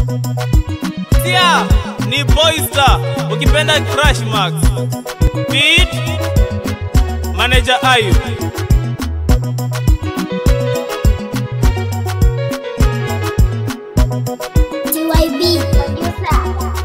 Sia ni Boystar, ukipenda Crash Max. Beat Manager Ayub. TYB producer.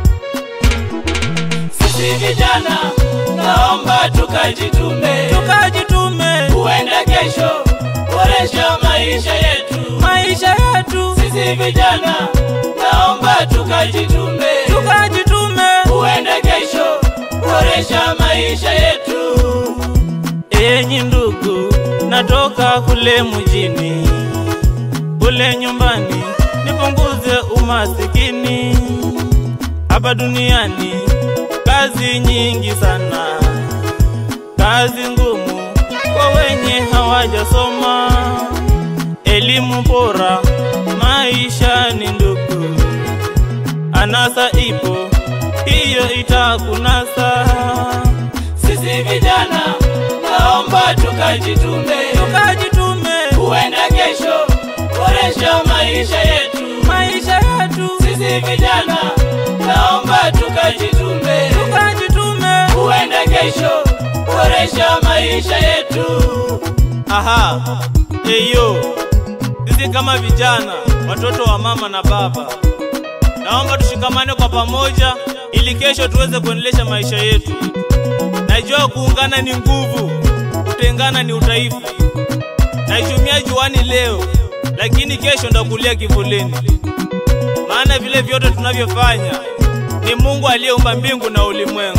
Sisi vijana naomba tukajitume, Tukajitume huenda kesho boresha maisha yetu. maisha yetu, Sisi vijana naomba tukajitume, tukajitume. huenda kesho boresha maisha yetu. Enyi ndugu, natoka kule mjini, kule nyumbani, nipunguze umasikini. Hapa duniani kazi nyingi sana, kazi ngumu kwa wenye hawajasoma. Elimu bora maisha ni ndugu, anasa ipo, hiyo itakunasa. Sisi vijana naomba tukajitume, Tukajitume huenda kesho boresha maisha yetu. maisha yetu, Sisi vijana naomba tukajitume, tukajitume. huenda kesho boresha maisha yetu. Aha, eyo, sisi kama vijana, watoto wa mama na baba, naomba tushikamane kwa pamoja ili kesho tuweze kuendelesha maisha yetu. Najua kuungana ni nguvu, kutengana ni udhaifu. Naichumia juani leo, lakini kesho ndakulia kivulini, maana vile vyote tunavyofanya ni Mungu aliyeumba mbingu na ulimwengu.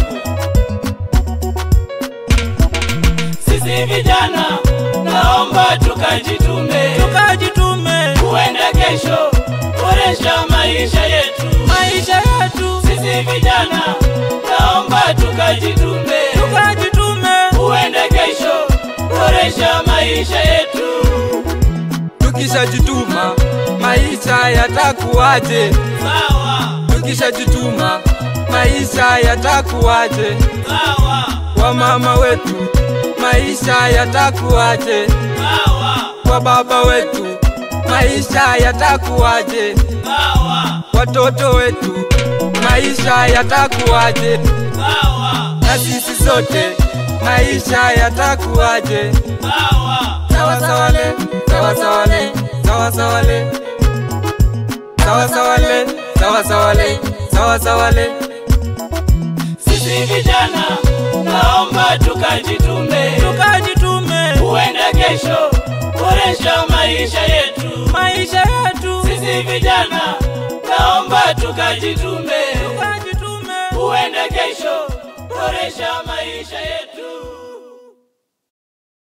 Sisi vijana naomba tukajitume, Tukajitume huenda kesho boresha maisha yetu. maisha yetu, Sisi vijana naomba tukajitume, tukajitume. huenda kesho boresha maisha yetu. Tukishajituma maisha yatakuwaje? Sawa, Tukishajituma maisha yatakuwaje? sawa, Kwa mama wetu maisha yatakuwaje? sawa, Kwa baba wetu maisha yatakuwaje? sawa, Watoto wetu maisha yatakuwaje? sawa, Na sisi sote maisha yatakuwaje? sawa. Sawa sawa le, sawa sawa le, sawa sawa le. Sawa sawa le, sawa sawa le, sawa sawa le. Sisi vijana naomba tukajitume, tukajitume huenda kesho boresha maisha yetu. maisha yetu, Sisi vijana naomba tukajitume, tukajitume huenda kesho boresha maisha yetu.